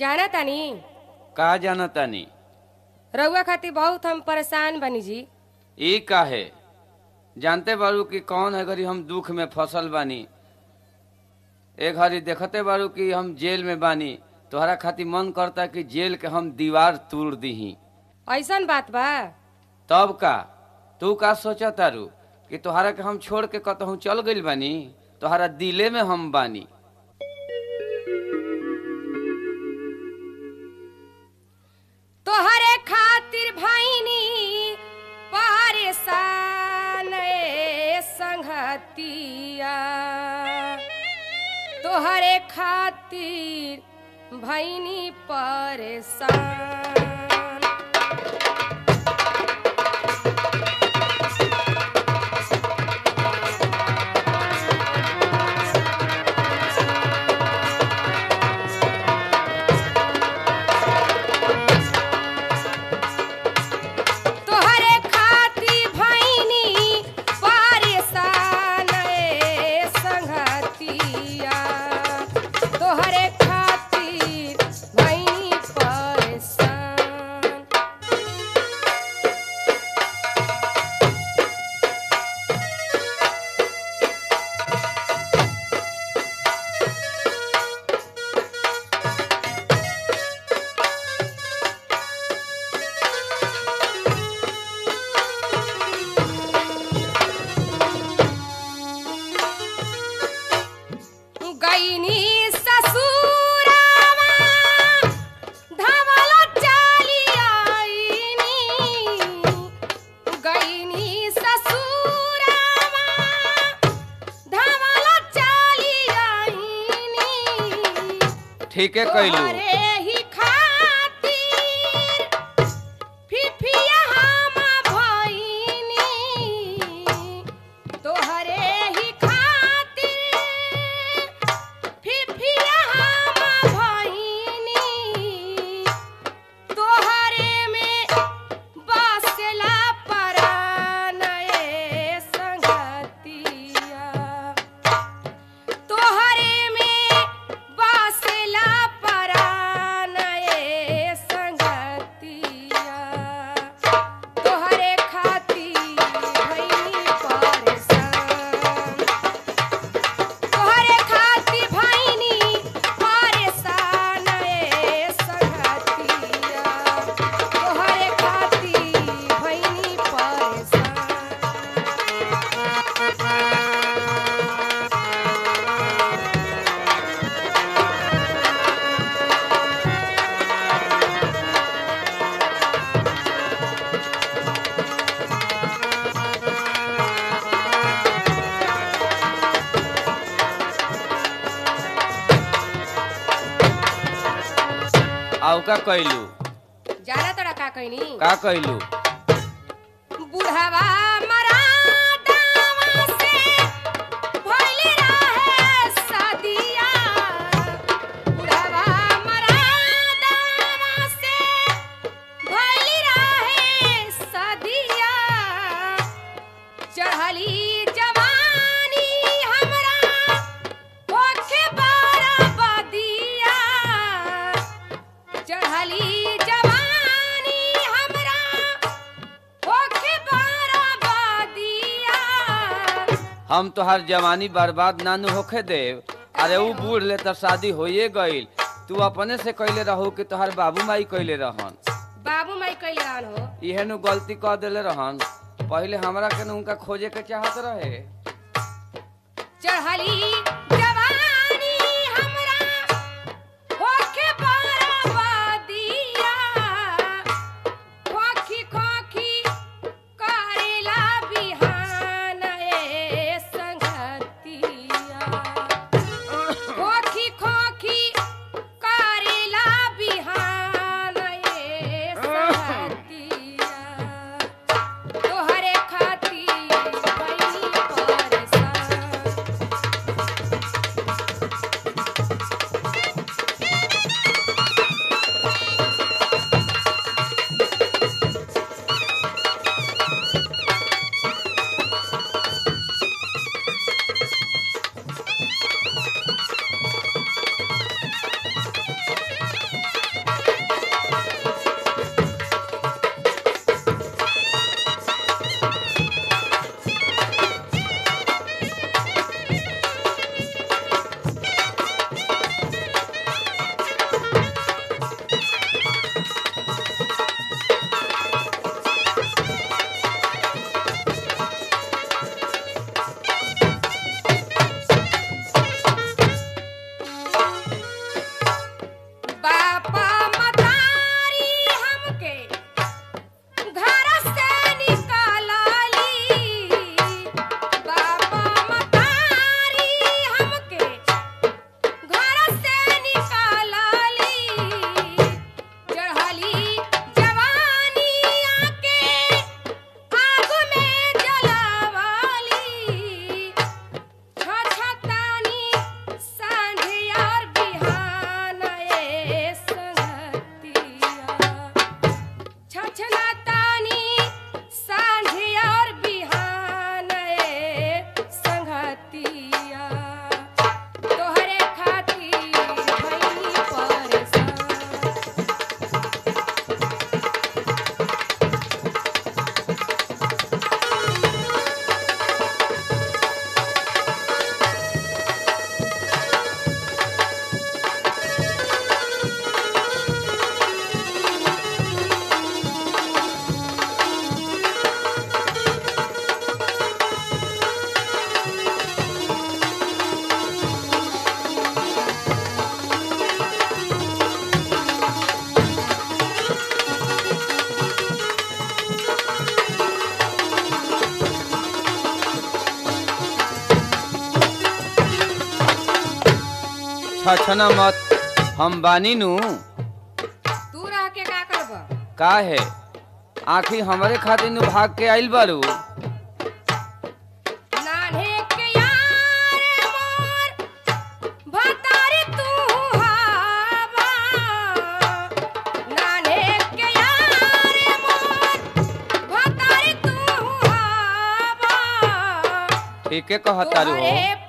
जाना तानी का जाना तानी रउआ खातिर बहुत हम परेशान बनी जी ई काहे जानते बारू कि कौन है घड़ी हम दुख में फसल बानी ए घड़ी देखते बारू कि हम जेल में बानी तोहरा खातिर मन करता कि जेल के हम दीवार तोड़ दीही ऐसन बात बा तब का तू का सोचा तारू कि तोहरा के हम छोड़ के कतहूँ चल गइल बानी तोहरा दिले में हम बानी तोहरे खातिर भैनी परेशान ए संगतिया तोहरे खातिर भैनी परेशान तोहरे खातिर भैनी परेशान ए संगतिया तोहरे खातिर भैनी परेशान गईनी ससुरावा धवल चाली आईनी गईनी ससुरावा धवल चाली आईनी ठीके कैलू तोहरे ही खातिर फिफिया हम भइनी तोहरे ही खातिर फिफिया हम भइनी तोहरे में बसला परान ए संगतिया तोहरे में बसला परान ए संगतिया तोहरे खातिर भइनी परेशान तोहरे खातिर भइनी परेशान ए संगतिया तोहरे खातिर भइनी परेशान आउ का कैलू जाना तोरा का कहनी का कैलू बुढ़वा मरादावा से भइल रहे सदिया बुढ़वा मरादावा से भइल रहे सदिया चढ़ली जवानी हमरा होखे बरबदिया चढ़ली जवानी हमरा होखे बरबदिया हम तोहार जवानी बर्बाद नानू होखे देव अरे ऊ बूढ़ ले तो शादी होइए गईल तू अपने से कैले रहू कि तोहार बाबू माई कैले रहन बाबू माई कैले रहन हो इहे नु गलती कर देले रहन पहले हमरा के नु उनका खोजे के चाहत रहे चढ़ली जवानी हमरा होखे बरबदिया खोखी खोखी करेला बिहान ए संगतिया खोखी खोखी करेला बिहान ए संगतिया तोहरे खातिर भइनी परेशान छछना मत हम बानी नु तू रह के का करब का है आखिर हमरे खातिर नु भाग के आइल बारू नान्हे के यार मोर भतारी तू हावा नान्हे के यार मोर भतारी तू हावा ठीके कहतारू हो तोहरे